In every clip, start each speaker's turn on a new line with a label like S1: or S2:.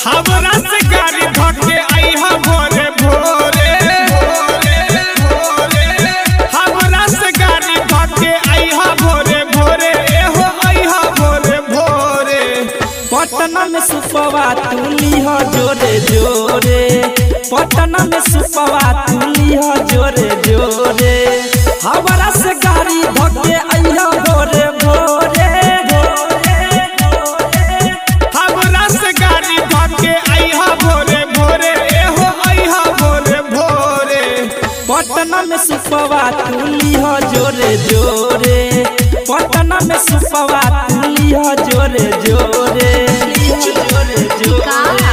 S1: हमरा से गाड़ी धके आइहा भोरे भोरे हमरा से गाड़ी धके आइहा भोरे भोरे एहो आइहा भोरे भोरे
S2: पटना में सुपवा तुली हो जोरे जोरे पटना में सुपवा तुली हो जोरे जोरे हमारा से गाड़ी धके अइहा भोरे भोरे
S1: हमरा से गाड़ी धके आइहा भोरे भोरे एहो आइहा भोरे भोरे
S2: पटना में सुपवा तुली हो जोरे जोरे पटना में सुपवा तुली हो जोरे जोरे जोरे जोरे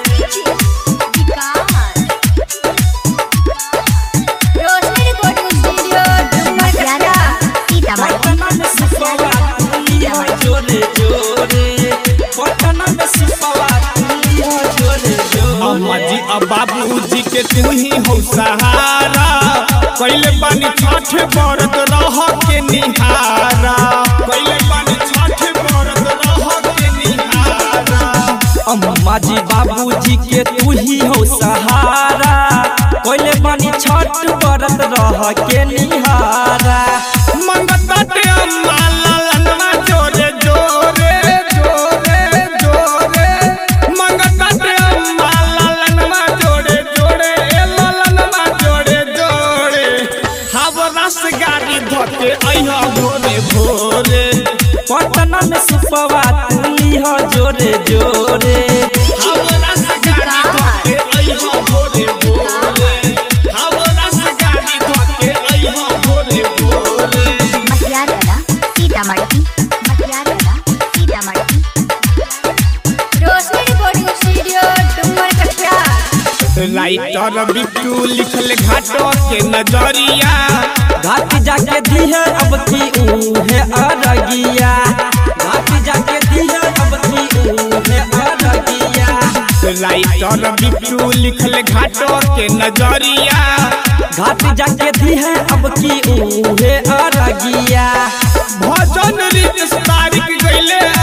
S3: रोशनी रिकॉर्डिंग स्टूडियो डुमरकटा सीतामढ़ी
S2: पटना में सुपवा तुली हो जोरे जोरे पटना में सुपवा तुली हो जोरे
S1: अम्मा
S2: जोरे
S1: जी अब बाबूजी के तू ही हो सहारा कैले बानी छठ बरत रह के निहारा कैले बानी छठ बरत रह के निहारा
S2: अम्मा जी बाबूजी के तू ही हो सहारा कोइले बानी छठ बरत रह के निहारा
S1: मंगता ते अम्मा लालनवा जोरे जोरे जोरे जोरे मंगता ते अम्मा लालनवा जोरे जोरे ए लालनवा जोरे जोरे हवरा से गाड़ी धके अइहा भोरे भोरे
S2: पटना में सुपवा तुली हो जोरे जोरे
S1: हवरा से गाड़ी धके अइहा भोरे भोरे हवरा से गाड़ी धके अइहा भोरे भोरे
S3: Matiyala Sitamarhi Matiyala Sitamarhi Roshni recording studio Dumarkata
S1: writer Bittu लिखल घाटो के नजरिया
S2: घाट जाके दिहे अब की उहे अरगिया घाट जाके दिहे अब की उहे अरगिया
S1: राइटर बिट्टू लिखल घाटो के नजरिया
S2: घाट जाके दिहे अब की उहे अरगिया
S1: भजन रित तारीख गईले